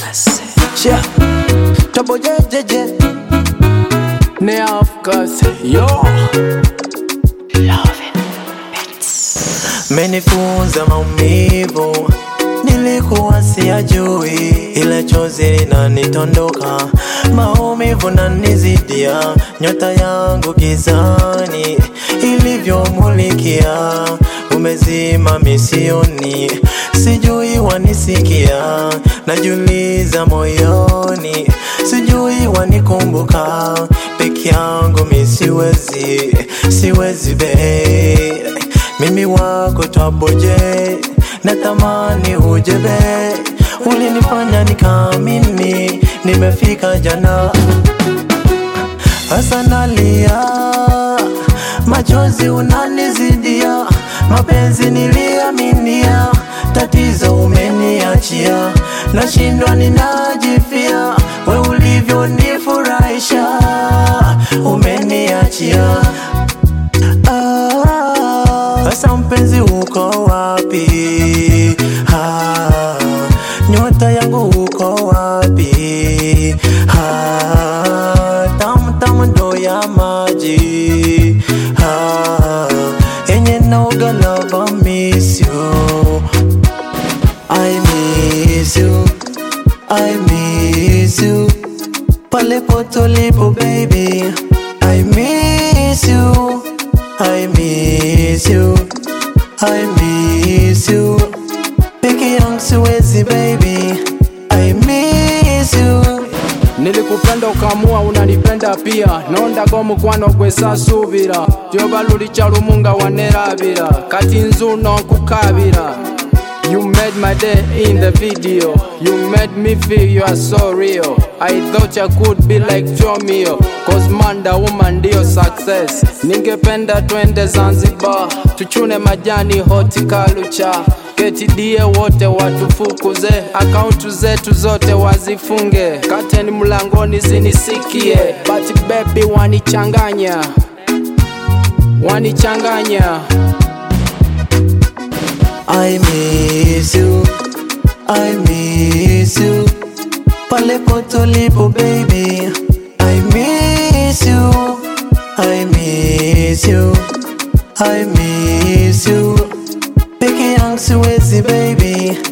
Yeah. Trouble jejeje. Ne of course, yo. Menifunza maumivu nilikuwa siyajui, ila chozi linanitondoka, maumivu nanizidia, nyota yangu gizani ilivyomulikia, umezima misioni, sijui wanisikia, najuliza moyoni, sijui wanikumbuka, peke yangu misiwezi, siwezi be mimi wako twaboje, natamani ujebe, ulinifanya nikaamini nimefika jana. Sasa nalia, machozi unanizidia, mapenzi niliaminia, tatizo umeniachia, nashindwa ninajifia, we ulivyonifurahisha, umeniachia Ah, Sasa mpenzi uko wapi? Ah, nyota yangu uko wapi? Ah, tamu tamu ndo ya maji ah, yenye naoga love I miss you I miss you I miss you pale potolipo baby I miss you I miss you I miss you peke yangu siwezi baby I miss you nilikupenda ukamua unanipenda pia nondago mukwano gwesasubira lyoba lulica lumunga wanerabira kati nzuno nkukabira You made my day in the video You made me feel you are so real I thought you could be like Jomio Cause man the woman ndio success Ningependa twende Zanzibar Tuchune majani horticulture ketidie wote watufukuze akaunti zetu zote wazifunge kateni mlangoni zinisikie but baby wanichanganya wanichanganya I miss you I miss you pale potolipo baby I miss you I miss you I miss you peke yangu siwezi baby